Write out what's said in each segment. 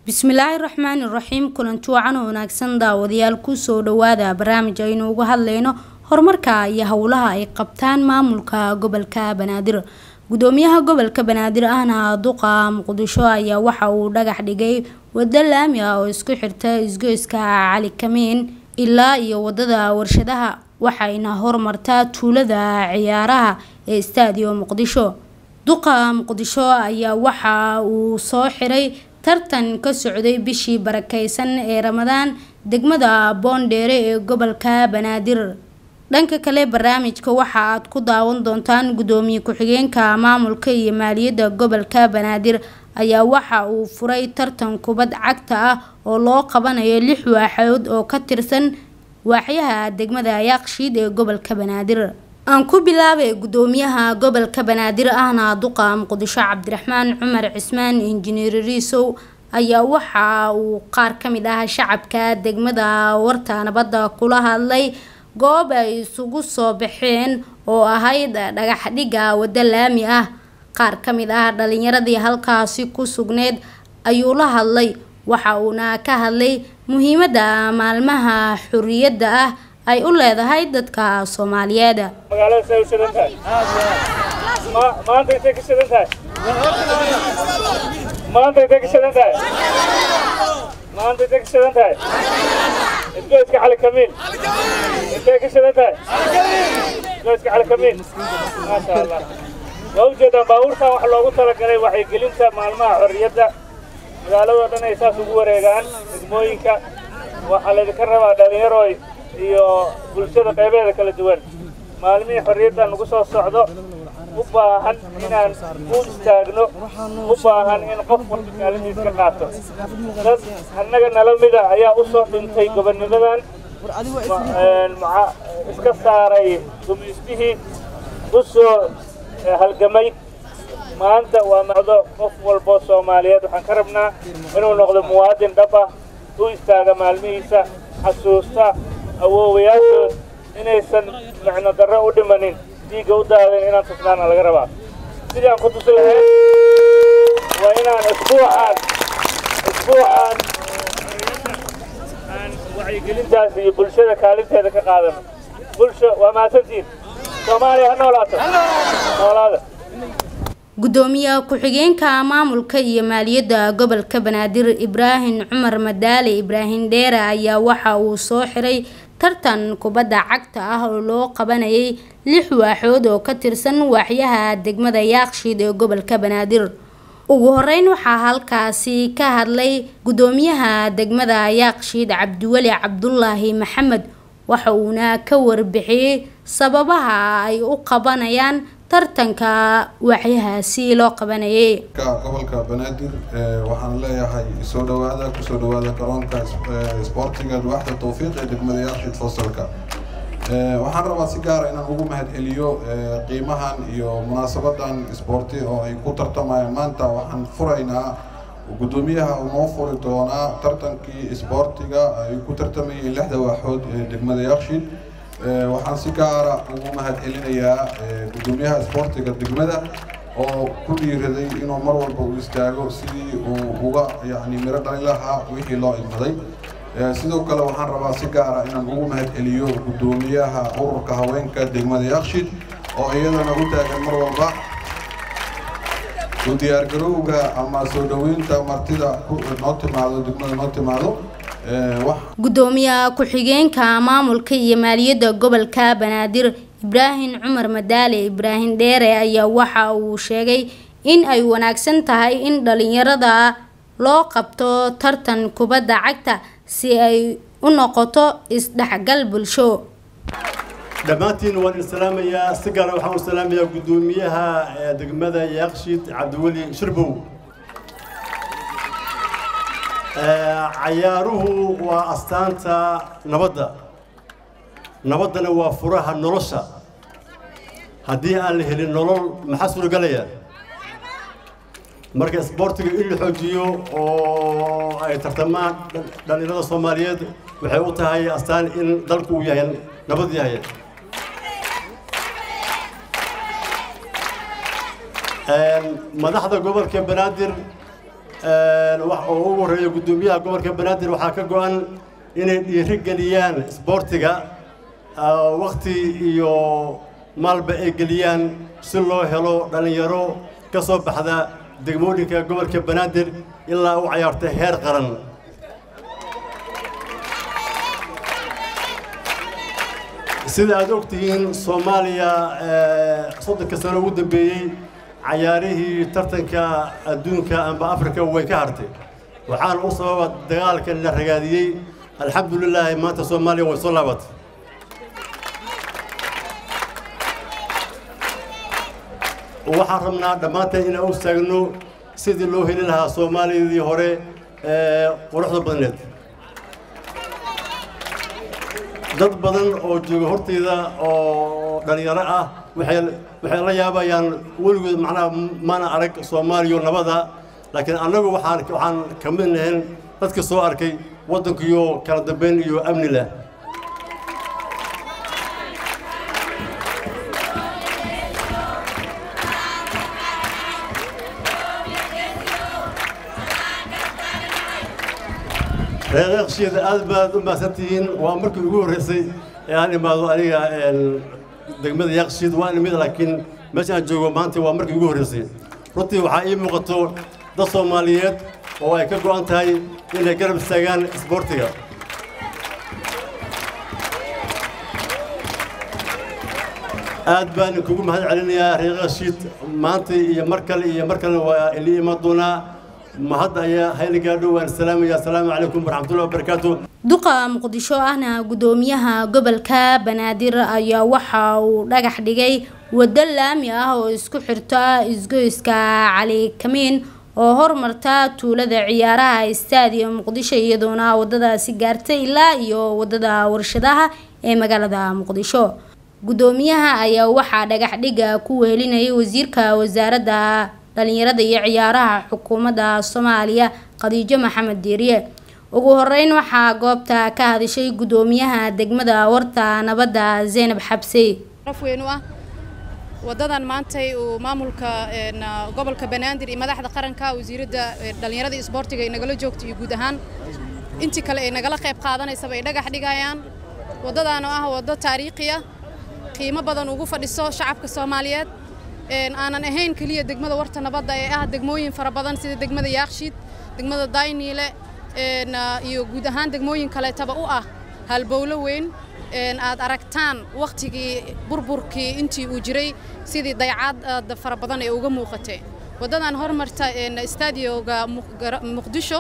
bismillaahi raxmaani raxiim kulanti wacan oo wanaagsan daawadayaal kusoo dhawaada barnaamij aynu uga hadleyno horumarka iyo howlaha ay qabtaan maamulka gobolka banaadir gudoomiyaha gobolka banaadir ahna duqa muqdisho ayaa waxa uu dhagax dhigay wado laami ah oo isku xirta isgoyska cali kamiin ilaa iyo wadada warshadaha waxayna hormartaa tuulada ciyaaraha ee stadio muqdisho duqa muqdisho ayaa waxa uu soo xiray tartan ka socday bishii barakeysan ee ramadaan degmada boondheere ee gobolka banaadir dhanka kale barnaamijka waxa aad ku daawan doontaan gudoomiye ku-xigeenka maamulka iyo maaliyadda gobolka banaadir ayaa waxa uu furay tartan kubad cagta ah oo loo qabanayo lix waaxood oo ka tirsan waaxyaha degmada yaaqshiid ee gobolka banaadir aan ku bilaabay gudoomiyaha gobolka banaadir ahna duqa muqdisho cabdiraxmaan cumar cismaan injineer riisow ayaa waxa uu qaar ka mid ah shacabka degmada warta nabadda kula hadlay goob ay isugu soo baxeen oo ahayd dhagax dhigga waddo laami ah qaar ka mid ah dhalinyaradii halkaasi ku sugneyd ayuu la hadlay waxa uuna ka hadlay muhiimadda maalmaha xuriyadda ah ay u leedahay dadka soomaaliyeed magaalada say u shidan tahay maanta intay ka shidan tahay maanta intay ka shidan tahay maanta intay ka shidan tahay isgoyska cali kamiin intay ka shidan tahay isgoyska cali kamiin maasha allah waa ujeedaan baabuurtan waxa loogu talagalay waxaygelinta maalmaha xorriyadda magaaladoo dhan ay saas ugu wareegaan degmooyinka waxaa laydinka rabaa dhallinyaroy iyo bulshada qaybeeda kala duwan maalmihii xorriyaddan nagu soo socdo u baahan inaan u istaagno u baahan in qof walba kaalimiis ka qaato dad annaga nala mida ayaa u soo dhintay gobonnimadan iska saaray gumaystihii u soo halgamay maanta waa noqdo qof walbo soomaaliyeed waxaan ka rabnaa inuu noqdo muwaadin dhab ah u istaaga maalmihiisa xasuusta awoowayaashood inaysan micno darro u dhimanin dhiigga u daadin inaan tusnaana laga rabaa sidii aan ku tusi lahayn waa inaan isbuucaan isbuucaan aan wacyigelintaas iyo bulshada kaalinteeda ka qaadano bulsho waa mahadsantiin soomaaliya ha noolaato noolaada gudoomiye ku-xigeenka maamulka iyo maaliyadda gobolka banaadir ibraahim cumar madaale ibraahim dheere ayaa waxa uu soo xiray tartan kubadda cagta ah oo loo qabanayay lix waaxood oo ka tirsan waaxyaha degmada yaaqshiid ee gobolka banaadir ugu horeyn waxaa halkaasi ka hadlay gudoomiyaha degmada yaaqshiid cabdiweli cabdulaahi maxamed waxa uuna ka warbixiyey sababaha ay u qabanayaan tartanka waaxyahaasi loo qabanayay gobolka banaadir waxaan leeyahay soo dhawaada kusoo dhawaada garoonka isboortiga waaxda tawfiiq ee degmada yaaqshiid fasalka waxaan rabaa si gaara inaan ugu mahad celiyo qiimahan iyo munaasabadan isboorti oo ay ku tartamayaan maanta waxaan furaynaa gudoomiyaha uu noo furi doonaa tartankii isboortiga ay ku tartamayeen lixda waaxood ee degmada yaaqshiid waxaan si gaara ugu mahad celinayaa gudoomiyaha isboortiga degmada oo ku dhiiraday inuu mar walba u istaago sidii uu uga yani miro dhalin lahaa wixii loo idmaday sidoo kale waxaan rabaa si gaara inaan ugu mahad celiyo gudoomiyaha ururka haweenka degmada yaaqshiid oo iyadana u taagan mar walba u diyaargarowga ama soo dhaweynta martida noo timaado degmada noo timaado gudoomiye ku-xigeenka maamulka iyo maaliyadda gobolka banaadir ibraahim cumar madaale ibraahim dheere ayaa waxa uu sheegay in ay wanaagsan tahay in dhalinyarada loo qabto tartan kubadda cagta si ay u noqoto isdhexgal bulsho dhammaantiin waan islaamayaa si gaara waxaan u salaamayaa gudoomiyaha degmada yaaqshiid cabdiweli shirbow cayaaruhu waa astaanta nabadda nabaddana waa furaha nolosha haddii aan la helin nolol maxaa suuragelaya marka isboortiga in la xoojiyo oo ay tartamaan dhallinyarada soomaaliyeed waxay u tahay astaan in dalku uu yahay nabad yahay madaxda gobolka banaadir wax oo ugu horreeya guddoomiyaha gobolka banaadir waxaa ka go-an inay dhiiri geliyaan isboortiga wakti iyo maalba ay geliyaan si loo helo dhallinyaro ka soo baxda degmooyinka gobolka banaadir ilaa u cayaarta heer qaran sida aad og tihiin soomaaliya soddonka sano ugu dambeeyey cayaarihii tartanka adduunka amba afrika way ka hartay waxaana u sababa dagaalka la ragaadiyey alxamdulilaahi maanta soomaaliya way soo laabatay waxaan rabnaa dhammaanteen inaan u istaagno sidii loo heli lahaa soomaaliyadii hore ee quruxda badneed dad badan oo jooga hortayda oo dhallinyaro ah waxay waxay la yaabayaan weligood macnaha maana arag soomaaliyo nabada laakiin annagu waxaan waxaan ka mid nahayn dadka soo arkay waddankiyo kala dambayn iyo amni leh reeqeeqsheeda aad baad u mahadsantihiin waa markii ugu horreysay ee aan imaado aniga degmada yaaqshiid waan imid laakiin meesha aan joogo maanta waa markii ugu horreysay runtii waxaa ii muuqato dad soomaaliyeed oo ay ka go'an tahay inay garab istaagaan isboortiga aad baan kugu mahad celinayaa reeqeeqshiid maanta iyo mar kale iyo mar kale waa ili iman doonaa mahadda ayaa hayla gaadho waan salaamaya asalaamu calaykum waraxmatullahi wabarakaatu duqa muqdisho ahna gudoomiyaha gobolka banaadir ayaa waxa uu dhagax dhigay waddo laami ah oo isku xirta isgoyska cali kamiin oo hormarta tuulada ciyaaraha istaadiyo muqdisho iyadoona wadadaasi gaartay ilaa iyo wadada warshadaha ee magaalada muqdisho gudoomiyaha ayaa waxaa dhagax dhiga ku wehelinayay wasiirka wasaaradda dhalinyarada iyo ciyaaraha xukuumadda soomaaliya khadiijo maxamed diiriye ugu horeyn waxaa goobta ka hadashay gudoomiyaha degmada warta nabadda zeynab xabse weyn u ah wadadan maantay uu maamulka gobolka banaadir iyo madaxda qaranka wasiiradda dhalinyarada isboortiga ay nagala joogto iyo guud ahaan intii kale ay nagala qayb qaadanaysaba ay dhagax dhigayaan waddadan oo ah waddo taariikhiya qiimo badan ugu fadhiso shacabka soomaaliyeed aanan ahayn keliya degmada warta nabadda ee ah degmooyin fara badan sida degmada yaakshiid degmada dayniile iyo guud ahaan degmooyin kaleetaba u ah halbowlo weyn aad aragtaan wakhtigii burburkii intii uu jiray sidii daycaad fara badan ee uga muuqatay waddadan hormarta istaadioga muqdisho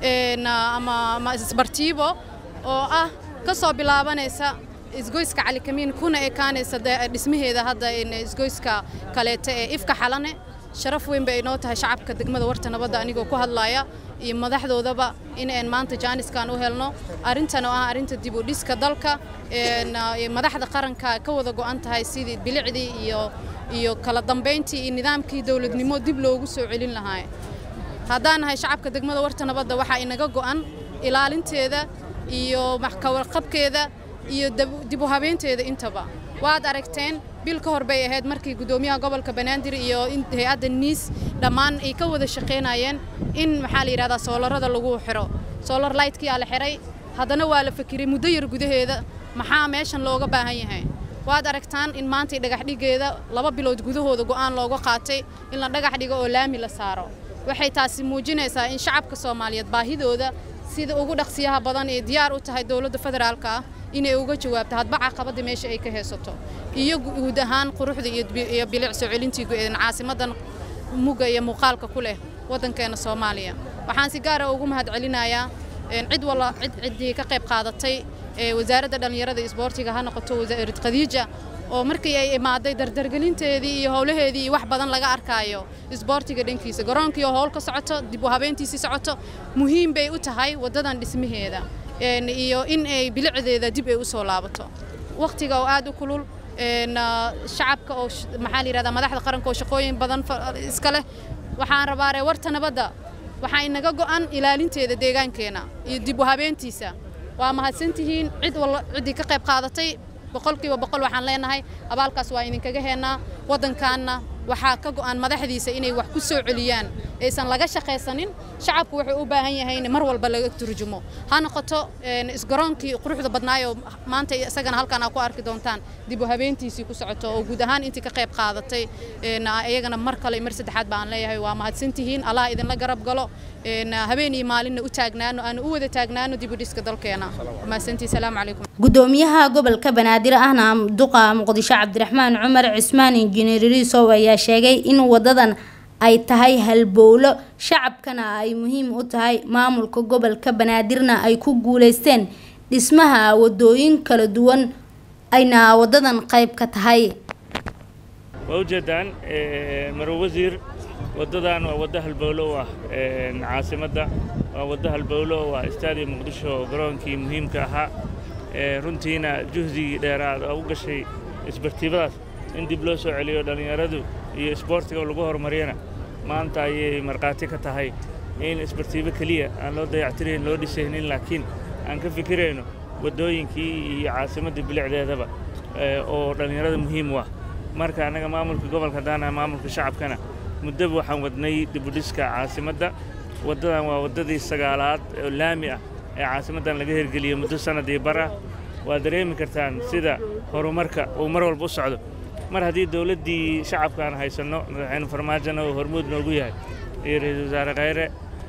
ama isbartiibo oo ah ka soo bilaabanaysa isgoyska calikamiin kuna ekaanaysa dhismaheeda hadda isgoyska kaleeta ee ifka xalane sharaf weyn bay inoo tahay shacabka degmada warta nabadda anigoo ku hadlaaya iyo madaxdoodaba in aan maanta jaaniskan u helno arrintan oo ah arrinta dib u dhiska dalka madaxda qaranka ka wada go'an tahay sidii bilicdii iyo iyo kala dambayntii iyo nidaamkii dowladnimo dib loogu soo celin lahaa haddaan nahay shacabka degmada warta nabadda waxaa inaga go'an ilaalinteeda iyo kawarqabkeeda iyo dib u habeynteeda intaba waad aragteen bil ka hor bay ahayd markii gudoomiyaha gobolka banaadir iyo hay-adda niis dhammaan ay ka wada shaqaynayeen in maxaa la yidhahdaa soolarada lagu xiro soolar lightkiyaa la xiray haddana waa la fakiray muddo yar gudaheeda maxaa meeshan looga baahan yahay waad aragtaan in maantay dhagax dhigeeda laba bilood gudahooda go'aan looga qaatay in la dhagax dhigo oo laami la saaro waxay taasi muujinaysaa in shacabka soomaaliyeed baahidooda sida ugu dhaqsiyaha badan ee diyaar u tahay dowladda federaalka ah inay uga jawaabto hadba caqabada meesha ay ka haysato iyo guud ahaan quruxda iyo bilic soo celintii caasimadan mugga iyo muuqaalka ku leh waddankeena soomaaliya waxaan si gaara ugu mahad celinayaa cid walla cid ciddii ka qayb qaadatay wasaaradda dhallinyarada isboortiga ha noqoto wasaarid khadiija oo markii ay imaaday dardargelinteedii iyo howlaheedii iyo wax badan laga arkaayo isboortiga dhankiisa garoonkii oo howl ka socoto dib u habeyntiisii socoto muhiim bay u tahay waddadan dhismaheeda iyo in ay bilicdeeda dib ay u soo laabato wakhtiga oo aad u kulul shacabka oo maxaa la yidhahdaa madaxda qaranka oo shaqooyin badan iska leh waxaan rabaa ree warta nabadda waxaa inaga go'an ilaalinteeda deegaankeena iyo dib u habeentiisa waa mahadsantihiin cid walla ciddii ka qayb qaadatay boqolkiiba boqol waxaan leenahay abaalkaas waa idinkaga heenaa waddankaanna waxaa ka go'an madaxdiisa inay wax ku soo celiyaan aysan laga shaqaysanin shacabku wuxuu u baahan yahay in mar walba laga turjumo ha noqoto isgaroonkii quruxda badnaayoo maanta isagana halkan aa ku arki doontaan dib u habeentiisii ku socoto oo guud ahaan intii ka qayb qaadatay iyagana mar kale mar saddexaad baan leeyahay waa mahadsantihiin allah idinla garab galo habeen iyo maalinna u taagnaano aan u wada taagnaano dib u dhiska dalkeena mahadsantii salaamu calaykum gudoomiyaha gobolka banaadir ahna duqa muqdisho cabdiraxmaan cumar cismaan injineer riisow ayaa sheegay in wadadan ay tahay halbowlo shacabkana ay muhiim u tahay maamulka gobolka banaadirna ay ku guuleysteen dhismaha wadooyin kala duwan ayna wadadan qayb ka tahay waa ujeedaan maro wasiir waddadan waa waddo halbowlo u ah caasimadda waa waddo halbowlo u ah istaadiya muqdisho garoonkii muhiimka ahaa runtiina juhdigii dheeraad oo u gashay isbartiibadaas in dib loo soo celiyo dhallinyaradu iyo isboortiga lagu horumariyana maanta ayay markhaati ka tahay in isbartiibo keliya aan loo dayactirayn loo dhisaynin laakiin aan ka fikirayno waddooyinkii iyo caasimadda bilicdeedaba oo dhallinyarada muhiim u ah marka annaga maamulka gobolka daana maamulka shacabkana muddaba waxaan wadnay dibudhiska caasimadda waddadan waa waddadii sagaalaad oo laami ah ee caasimaddan laga hirgeliyey muddo sannadii bar ah waa dareemi kartaan sida horumarka uu mar walba u socdo mar haddii dowladdii shacabka aan haysanno madaxweyne farmaajona uu hormuud noogu yahay iyo ra-iisul wasaare khayre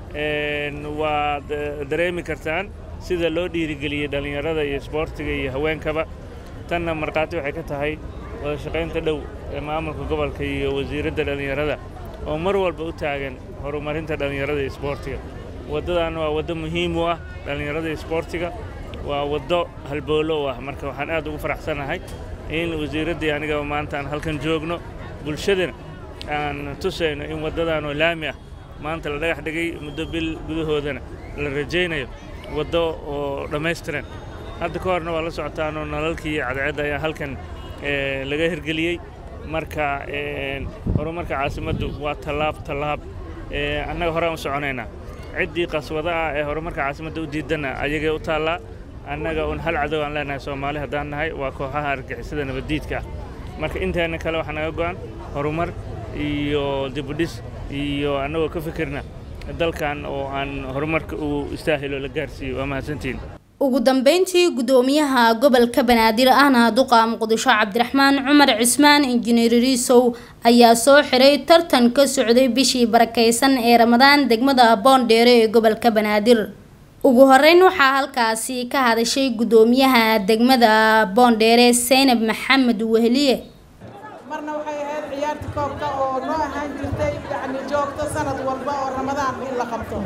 waad dareemi kartaan sida loo dhiirigeliyey dhallinyarada iyo isboortiga iyo haweenkaba tanna markhaati waxay ka tahay wada shaqaynta dhow ee maamulka gobolka iyo wasiiradda dhallinyarada oo mar walba u taagan horumarinta dhallinyarada iyo isboortiga waddadan waa waddo muhiim u ah dhallinyarada iyo isboortiga waa waddo halboolo u ah marka waxaan aad ugu faraxsanahay in wasiiraddii anigaba maanta aan halkan joogno bulshadana aan tusayno in waddadan oo laami ah maanta la dhagax dhigay muddo bil gudahoodana la rajaynayo waddo oo dhammaystiran hadda ka horna waa la socotaanoo nalalkii cadceedda ayaa halkan laga hirgeliyey marka horumarka caasimaddu waa tallaab tallaab annaga horaan u soconaynaa ciddii qaswada ah ee horumarka caasimadda u diidana ayagay u taallaa annaga un hal cadow aan leenahay soomaali haddaan nahay waa kooxaha argixisada nabaddiidka ah marka inteena kale waxaa naga go'an horumar iyo dibudhis iyo annagoo ka fikirna dalkan oo aan horumarka uu istaahilo la gaarsiiyo waa mahadsantiin ugu dambeyntii gudoomiyaha gobolka banaadir ahna duqa muqdisho cabdiraxmaan cumar cismaan injineer riisow ayaa soo xiray tartan ka socday bishii barakeysan ee ramadaan degmada boondheere ee gobolka banaadir ugu horeyn waxaa halkaasi ka hadashay gudoomiyaha degmada boondheere seynab maxamed wehliye marna waxay ahayd ciyaarta koobka oo noo ahaan jirtay yacni joogto sanad walba oo ramadaan in la qabto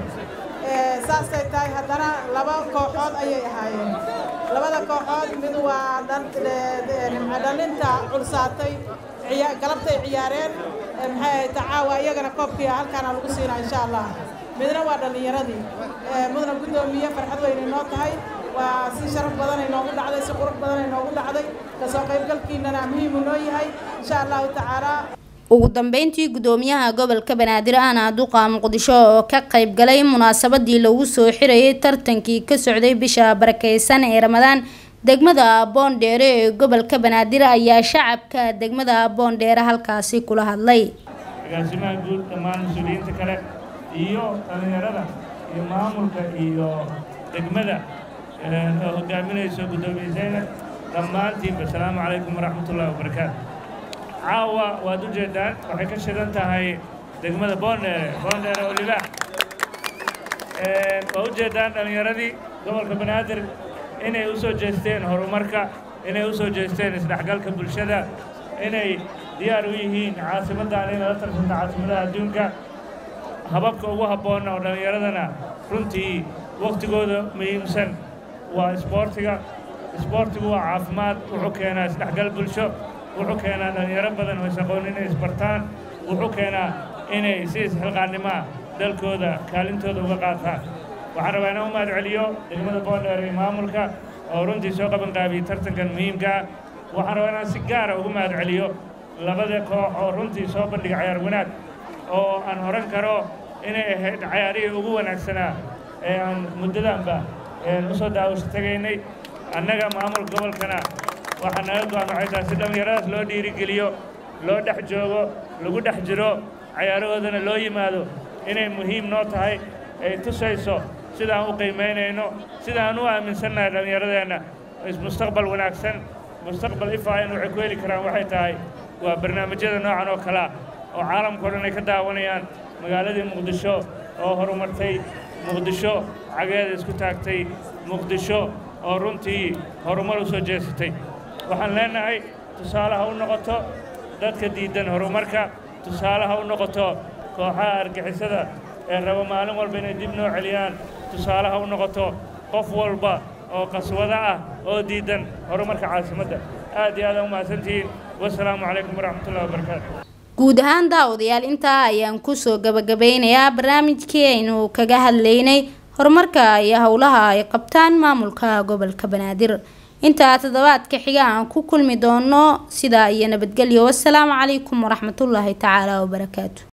saasay tahay haddana laba kooxood ayay ahaayeen labada kooxood mid waa dhalinta culsaatay galabtay ciyaareen maxay ahayd caawa iyagana koobkii halkaana lagu siinaa insha allah midna waa dhallinyaradii mudna guddoomiye farxad weynay noo tahay waa si sharaf badanay noogu dhacday si qurux badanay noogu dhacday kasoo qaybgalkiinana muhiimu noo yahay insha allahu tacaala ugu dambeyntii gudoomiyaha gobolka banaadir ahna duqa muqdisho oo ka qayb galay munaasabadii lagu soo xirayay tartankii ka socday bisha barakeysan ee ramadaan degmada boondheere ee gobolka banaadir ayaa shacabka degmada boondheere halkaasi kula hadlay agaasimaha guud dhammaan mas-uuliyiinta kale iyo dhallinyarada iyo maamulka iyo degmada oo hogaaminayso guddoomiye zaynab dhammaantiinba asalaamu calaykum waraxmatullahi wabarakaatu caawa waad u jeedaan waxay ka shidan tahay degmada boondheere boondheere oo libaax waa u jeedaan dhallinyaradii gobolka banaadir inay u soo jeesteen horumarka inay u soo jeesteen isdhexgalka bulshada inay diyaar u yihiin caasimaddan inay la tarsanta caasimadaha adduunka hababka ugu habboonna oo dhallinyaradana runtii wakhtigooda muhiimsan waa isboortiga isboortigu waa caafimaad wuxuu keenaa isdhexgal bulsho wuxuu keenaa dhallinyaro badan oo isaqoon inay isbartaan wuxuu keenaa inay si isxilqaannimoa dalkooda kaalintooda uga qaataan waxaan rabaa inaan u mahad celiyo degmada boondheer iyo maamulka oo runtii soo qaban qaabiyey tartankan muhiimka ah waxaan rabaa inaan si gaara ugu mahad celiyo labada koox oo runtii soo bandhiga cayaar wanaag oo aan horan karo inay ahayd cayaarihii ugu wanaagsanaa ee aan muddadanba u soo daawasho tegaynay annaga maamulka gobolkana waxaa naga go'an waxay tahay si dhallinyaradaas loo dhiirigeliyo loo dhex joogo lagu dhex jiro cayaarahoodana loo yimaado inay muhiim noo tahay ay tusayso sidaan u qiimaynayno sidaan u aaminsannahay dhallinyaradeenna mustaqbal wanaagsan mustaqbal ifaayan waxay ku heli karaan waxay tahay waa barnaamijyada noocan oo kalea oo caalamkao dhan ay ka daawanayaan magaaladii muqdisho oo horumartay muqdisho cageeda isku taagtay muqdisho oo runtii horumar u soo jeesatay waxaan leennahay tusaale ha u noqoto dadka diiddan horumarka tusaale ha u noqoto kooxaha argixisada ee raba maalin walba inay dib noo celiyaan tusaale ha u noqoto qof walba oo qaswado ah oo diiddan horumarka caasimadda aad iyo aadaan u mahadsantihiin wasalaamu calaykum waraxmatullahi wabarakaatu guud ahaan daawadayaal intaa ayaan kusoo gabagabeynayaa barnaamijkii aynu kaga hadlaynay horumarka iyo howlaha ay qabtaan maamulka gobolka banaadir intaa toddobaadka xiga aan ku kulmi doono sidaa iyo nabadgelyo wasalaamu calaykum waraxmatullaahi tacaala wabarakaatu